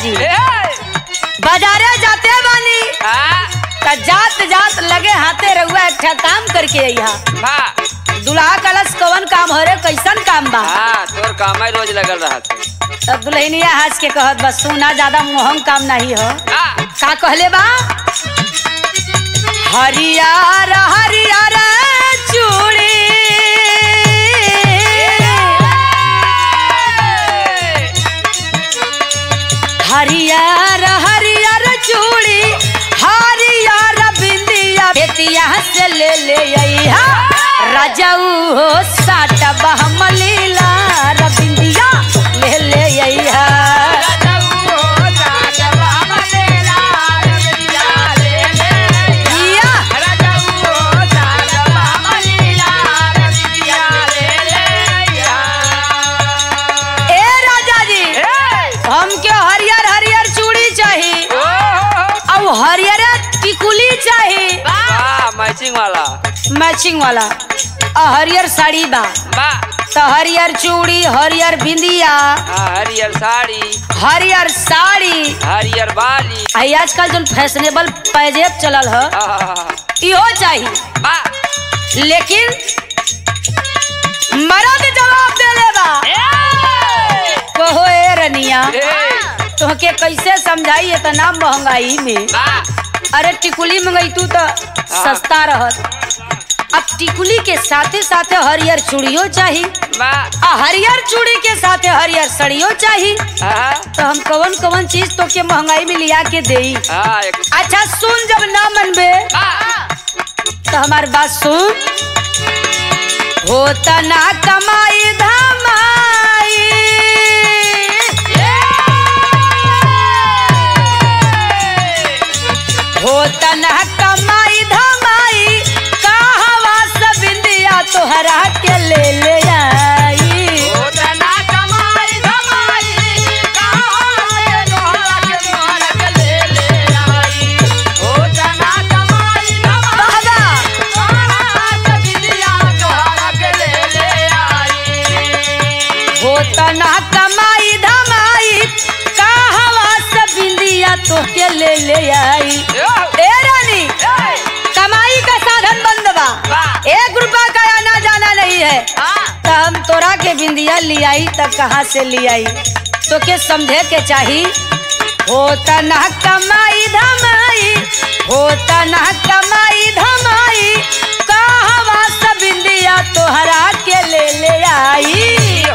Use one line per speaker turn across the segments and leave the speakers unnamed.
जी
ए
बाजारे जाते बानी
हाँ
त जात जात लगे हाथे रहुआ एक ठा काम करके अइहा
हाँ
दुल्हा कलश कवन काम हो रे कैसन काम बा
हाँ तोर काम रोज लगल रहा
तब दुल्हनिया हंस के कहत बस सोना ज्यादा मोहम काम नहीं हो
हाँ
का कहले बा हरियर हरियर चूड़ी हरियर हरियर चूड़ी हरियर बिंदिया बेतिया से ले ले अइहा रजऊ हो साट बहमलीला रबिंदिया ले ले अइहा जिया ए राजा जी हमके हरियर हरियर चूड़ी चाहिए और हरियर टिकुली चाहिए
मैचिंग वाला
मैचिंग वाला और हरियर साड़ी बा
बा
तो हरियर चूड़ी हरियर बिंदिया
हाँ हरियर साड़ी
हरियर साड़ी
हरियर बाली
आई आजकल जो फैशनेबल पैजेब चलल ह
हाँ,
इहो चाहिए
बा
लेकिन मर्द जवाब देले बा कहो ए रनिया
ए,
तुहके कैसे समझाई इतना महंगाई में
बा
अरे टिकुली मंगई तू तो सस्ता रहत अब टिकुली के साथे साथे हरियर चूड़ियो चाहिए
बा
आ हरियर चूड़ी के साथे हरियर सड़ियो चाहिए
हाँ
तो हम कवन कवन चीज तो के महंगाई में लिया के देई
हाँ एक
अच्छा सुन जब ना मनबे
बा
तो हमार बात सुन होता ना कमाई धमाई होता ना कमाई धमाई कहवा सब इंदिया तोहरा के ले ले आई बाबा होता ना कमाई धमाई कहवा सब इंदिया तोहके ले ले आई ए रानी कमाई का साधन बंद बा एक रुपया का आना जाना नहीं है तो हम तोरा के बिंदिया लियाई तब कहाँ से लियाई तो के समझे के चाही होता ना कमाई धमाई होता ना कमाई धमाई कहवा सब बिंदिया तोहरा के ले ले आई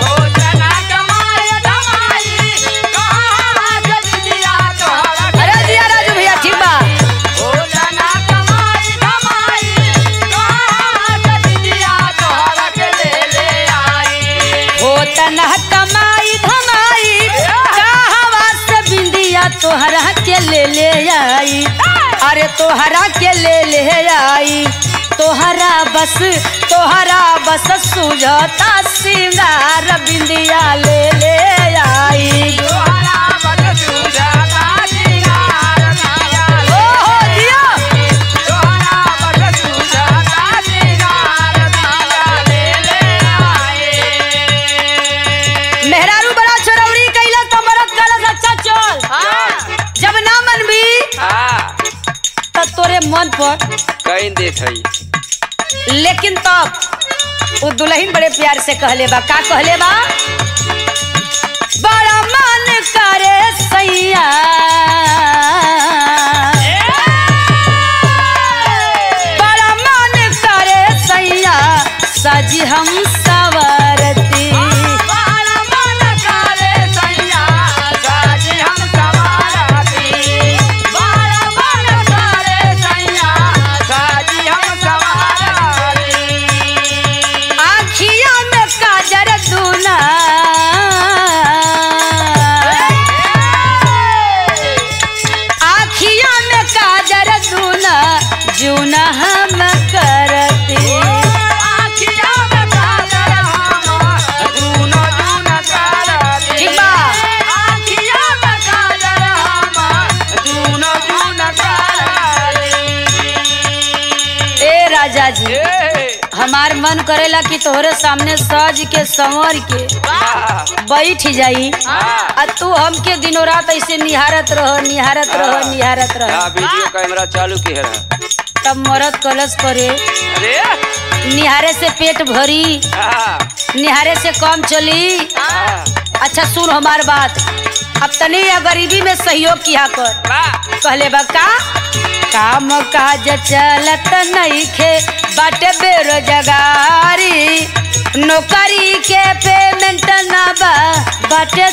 अरे जिया राजू भैया ठीक बा होता ना कमाई धमाई कहवा से बिंदिया तोहरा के ले ले आई अरे तोहरा के ले ले आई तोहरा बस तोहरा बस सुझता सिंगार बिंदिया ले ले आई ओ हो दिया मेहरारू बड़ा चरौड़ी कैला तो मरद कैला अच्छा चल जब ना मन भी
हाँ
तब तोरे मन पर
कहीं देत हई
लेकिन तब वो दुल्हन बड़े प्यार से कहले बा का कहले बा बड़ा मन करे सैया बड़ा मन करे सैया सजी हम सवरती आखिया में काजर दूना हमार मन करेला कि तोहरे सामने सज के संवर के
हाँ
बैठ जाई
हाँ
आ तू हमके दिनों रात ऐसे निहारत रह निहारत रह
हाँ।
निहारत रह
हाँ वीडियो कैमरा चालू की है
तब मरद कलश करे
अरे
निहारे से पेट भरी
हाँ
निहारे से कम चली
हाँ
अच्छा सुन हमार बात अब तनी या गरीबी में सहयोग किया कर
वाह
कहले बा का काम काज चलत नइखे बाटे बेरोजगारी नौकरी के पेमेंट ना बा बाटे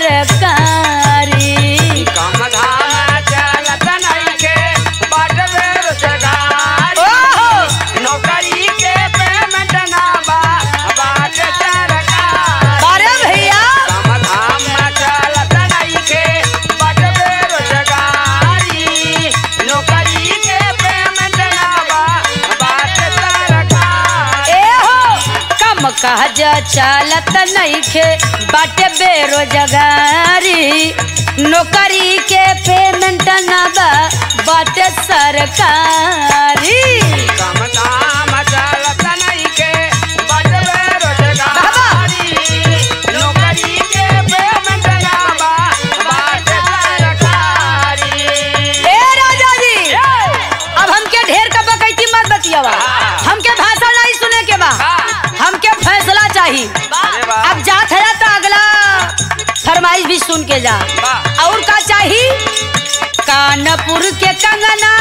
सरकारी
काम धाम चलत नइखे, बाट बेरोजगारी।
ओहो
नौकरी के पेमेंट ना बा, बाट सरकारी।
अरे भैया
काम धाम चलत नइखे, बाट बेरोजगारी। नौकरी के पेमेंट ना बा, बाट सरकारी।
ए हो कम काज चलत नइखे बाटे बेरोजगारी नौकरी के पेमेंट ना बा बाटे सरकारी
काम धाम चलत नइखे, बाट बेरोजगारी। नौकरी के पेमेंट ना बा, बाट सरकारी।
ए राजा जी अब हमके ढेर का बकैती मत बतियावा
हाँ।
हमके भाषण नहीं सुने के बा
हाँ।
हमके फैसला चाहिए
अरे वाह।
अब जात है तो अगला फरमाइश भी सुन के जा
वाह।
और का चाहिए कानपुर के कंगना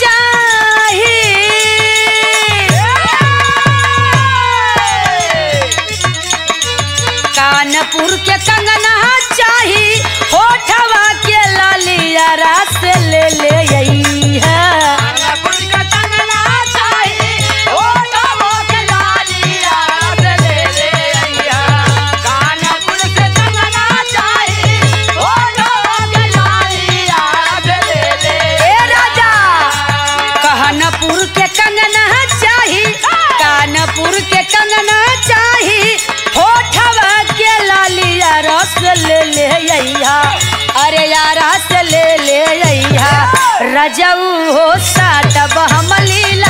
चाहिए कानपुर के कंगना चाही होठवा के लालिया रास ले ले यही है
कानपुर का कंगना चाही, होठों के लालिया रस ले ले अइहा। कानपुर के कंगना चाही, होठों के लालिया रस ले ले
ए राजा कानपुर के कंगना चाही कानपुर के कंगना चाही होठवा के लालिया रस ले ले अइहा अरे यार रस ले ले अइहा रजऊ हो साटब हम लीला